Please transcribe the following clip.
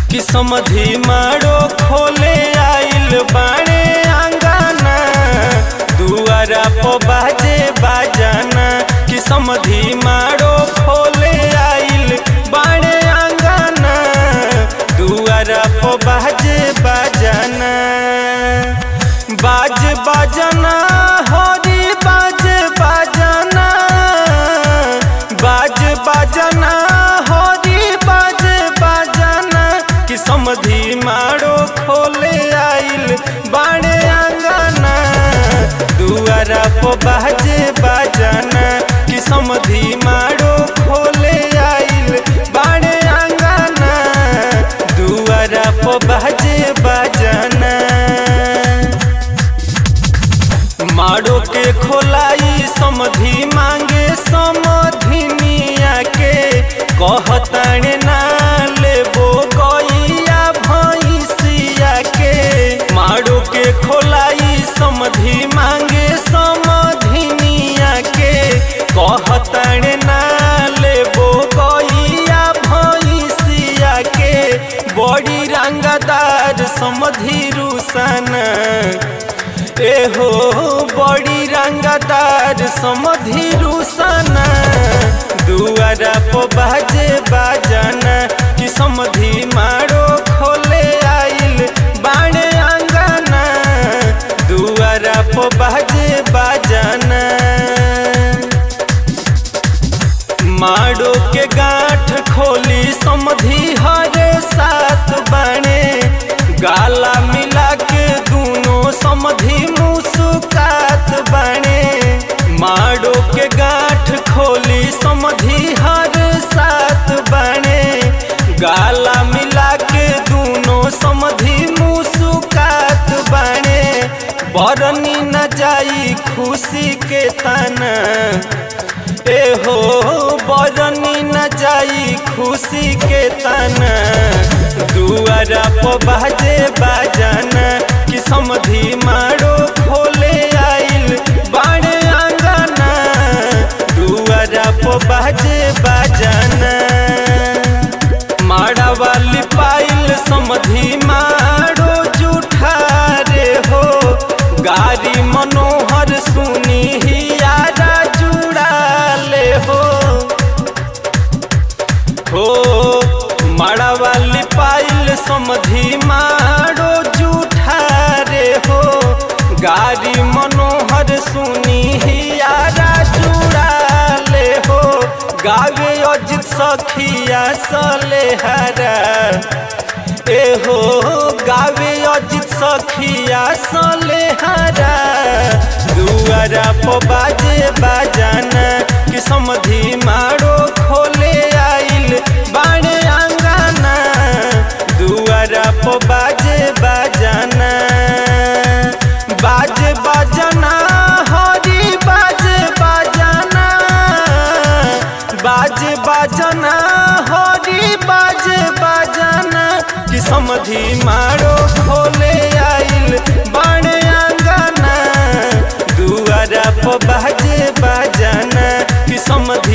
कि समधि मारो खोले आइल बाणे आंगना दुआरा पो बाजे बाजाना कि समधि मारो खोले आइल बाणे आंगना दुआरा पो बाजे बाजाना बाज बाजना हरी बाज बाजना बाज बाजना हरी बाज बाजना कि समधि मारो खोले आइल बाणे आंगना दुआरा पो बाजे बाजाना कि समधि मारो खोले आइल बाणे आंगना दुआरा पो बाजे बाजाना मारो के खोलाई समधि मांगे समधिनिया के कहताणे ना लेबो गैया भैंसिया के मारो के खोलाई समधि मांगे समधिनिया के कहताणे ना लेबो गैया भैंसिया के बड़ी रंगदार समधि रुसना एहो बड़ी रंगदार समधि रुसना दुआरा पो बाजे बाजाना कि समधि मारो खोले आइल बाणे आंगना दुआरा पो बाजे बाजाना माड़ो के गांठ खोली समधि हरे साथ बाणे गाला मिला के दोनों समधि मुस्कात बाणे माड़ो के गांठ खोली समधि हर साथ बाणे गाला मिला के दोनों समधि मुस्कात बाणे बरनी न जाई खुशी के तना एहो बरनी न जाई खुशी के तना दुआरा पो बाजे बाजाना कि समधि मारो खोले आइल बाणे आंगना दुआरा पो बाजे बाजाना माड़ा वाली पाइल समधि मारो जूठा रे हो गारी मनोहर सुनी हियारा जुड़ा ले हो हो माड़ा वाली पाइल समधि मारो जूठा रे हो गारी मनोहर सुनी हियारा जुड़ा ले हो गावे अजित सखिया सलेहरा एहो गावे अजित सखिया सलेहरा दुआरा पो बाजे बाजाना कि समधि मारो खोले आइल बाणे आंगना दुआरा पो बाजे बाजाना बाजे बाजाना हरी बाजे बाजाना बाजे बाजाना हरी बाजे बाजाना कि समधि मारो खोले आइल बाणे आंगना दुआरा पो बाजे बाजाना कि समधि